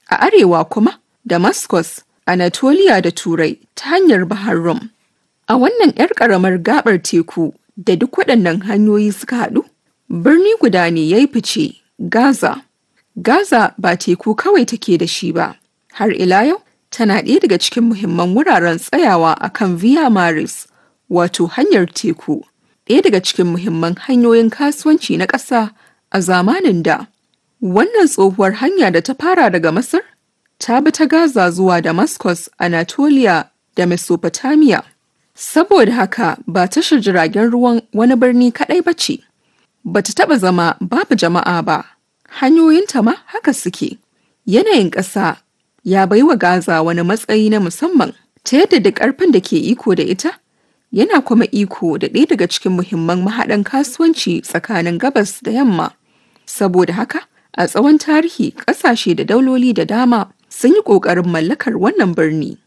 a arewa kuma Damascus, Anatolia da Turai ta hanyar Bahar Rum. A wannan 'yar ƙaramar gaɓar teku da duk waɗannan hanyoyi suka haɗu, birni guda ne ya yi fice, Gaza. Gaza ba teku kawai take da shi ba, har ila yau tana ɗaya daga cikin muhimman wuraren tsayawa a kan Via Maris, wato hanyar teku, ɗaya daga cikin muhimman hanyoyin kasuwanci na ƙasa a zamanin da. Wannan tsohuwar hanya da ta fara daga Masar, ta bi ta Gaza zuwa Damascus, Anatolia da Mesopotamia. Saboda haka ba tashar jiragen ruwan wani birni kaɗai ba ce, ba ta taɓa zama babu jama'a ba, hanyoyinta ma haka suke. Yanayin ƙasa ya bai wa Gaza wani matsayi na musamman ta yadda da ƙarfin da ke iko da ita, yana kuma iko da ɗaya daga cikin muhimman mahaɗan kasuwanci tsakanin gabas da yamma. Saboda haka, a tsawon tarihi ƙasashe da dauloli da dama sun yi ƙoƙarin mallakar wannan birni.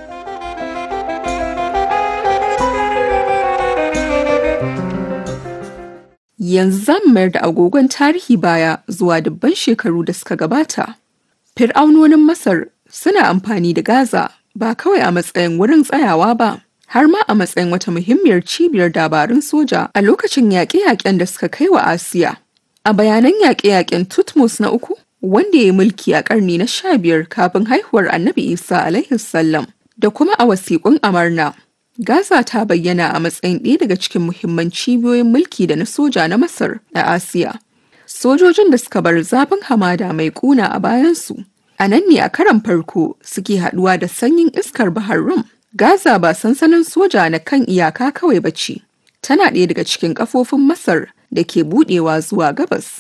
Yanzu za mu mayar da agogon tarihi baya zuwa dubban shekaru da suka gabata. Fir'aunonin Masar suna amfani da Gaza ba kawai a matsayin wurin tsayawa ba, har ma a matsayin wata muhimmiyar cibiyar dabarun soja a lokacin yaƙe-yaƙen da suka kai wa Asiya. A bayanan yaƙe-yaƙen Tutmos na uku, wanda ya yi mulki a ƙarni na sha biyar kafin haihuwar Annabi Isa alaihi salam da kuma a wasiƙun Amarna. Gaza ta bayyana a matsayin ɗaya daga cikin muhimman cibiyoyin mulki da na soja na Masar a Asiya. Sojojin da suka bar zafin hamada mai ƙuna a bayansu. A nan ne a karan farko suke haɗuwa da sanyin iskar Bahar Rum. Gaza ba sansanin soja na kan iyaka kawai ba ce. Tana ɗaya daga cikin ƙafofin Masar da ke buɗewa zuwa gabas.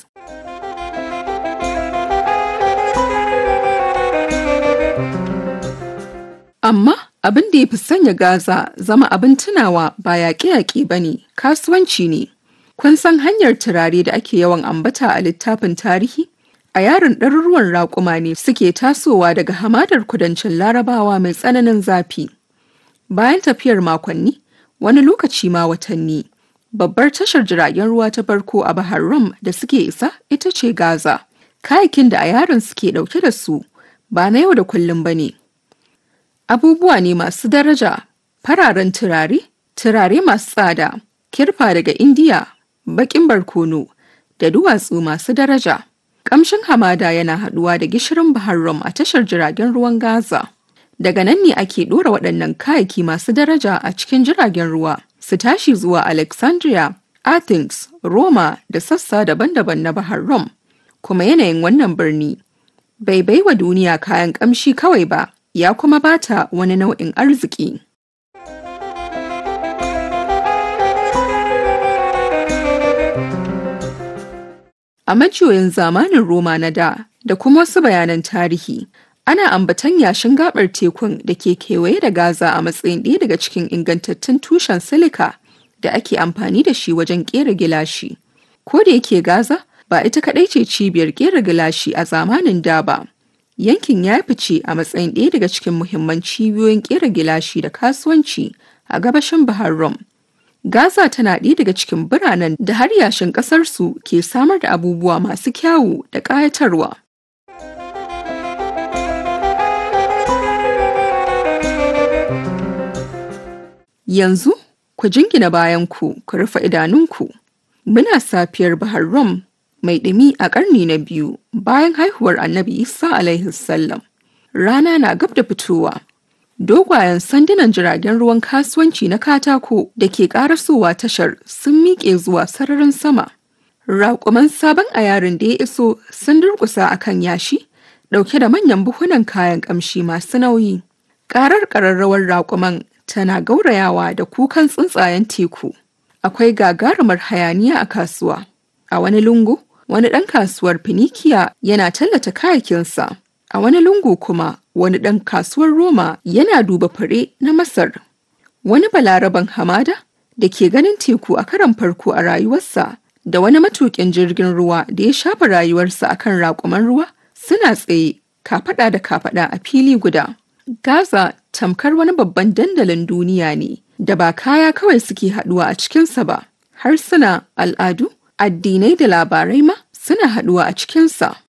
Amma abin da ya fi sanya Gaza zama abin tunawa ba yaƙe-yaƙe ba ne, kasuwanci ne. Kun san hanyar turare da ake yawan ambata a littafin tarihi? A yaron ɗaruruwan raƙuma ne suke tasowa daga hamadar kudancin larabawa mai tsananin zafi. Bayan tafiyar makonni, wani lokaci ma watanni, babbar tashar jiragen ruwa ta farko a Bahar Rum da suke isa ita ce Gaza. Kayakin da a yaron suke ɗauke da su ba na yau da kullum ba ne. Abubuwa ne masu daraja, fararen turare, turare masu tsada, kirfa daga Indiya, baƙin barkono, da duwatsu masu daraja. Ƙamshin hamada yana haɗuwa da gishirin Bahar Rum a tashar jiragen ruwan Gaza. Daga nan ne ake ɗora waɗannan kayaki masu daraja a cikin jiragen ruwa, su tashi zuwa Alexandria, Athens, Roma da sassa daban-daban na Bahar Rum. Kuma yanayin wannan birni bai baiwa duniya kayan ƙamshi kawai ba, ya kuma bata wani nau'in arziki. A majiyoyin zamanin Roma na da da kuma wasu bayanan tarihi, ana ambatan yashin gabar tekun da ke kewaye da Gaza a matsayin ɗaya daga cikin ingantattun tushen silika da ake amfani da shi wajen ƙera gilashi. Ko da yake Gaza ba ita kaɗai ce cibiyar ƙera gilashi a zamanin da ba. Yankin ya fice a matsayin ɗaya daga cikin muhimman cibiyoyin ƙera gilashi da kasuwanci a gabashin Bahar Rum. Gaza tana ɗaya daga cikin biranen da har yashin ƙasarsu ke samar da abubuwa masu kyawu da ƙayatarwa. Yanzu, ku jingina bayanku ku rufe idanunku. Muna safiyar Bahar Rum mai ɗumi a ƙarni na biyu bayan haihuwar Annabi Isa alaihi sallam. Rana na gab da fitowa. Dogwayen sandunan jiragen ruwan kasuwanci na katako da ke ƙarasowa tashar sun miƙe zuwa sararin sama. Raƙuman sabon a yarin da ya iso sun durƙusa a kan yashi, ɗauke da manyan buhunan kayan ƙamshi masu nauyi. Ƙarar ƙararrawar raƙuman tana gaurayawa da kukan tsuntsayen teku. Akwai gagarumar hayaniya a kasuwa. A wani lungu, wani ɗan kasuwar Finikiya yana tallata kayakinsa. A wani lungu kuma, wani ɗan kasuwar Roma yana duba fure na Masar. Wani balaraban hamada da ke ganin teku a karan farko a rayuwarsa da wani matuƙin jirgin ruwa da ya shafa rayuwarsa a kan raƙuman ruwa suna tsaye kafaɗa da kafaɗa a fili guda. Gaza tamkar wani babban dandalin duniya ne da ba kaya kawai suke haɗuwa a cikinsa ba, harsuna, al'adu, addinai da labarai ma suna haɗuwa a cikinsa.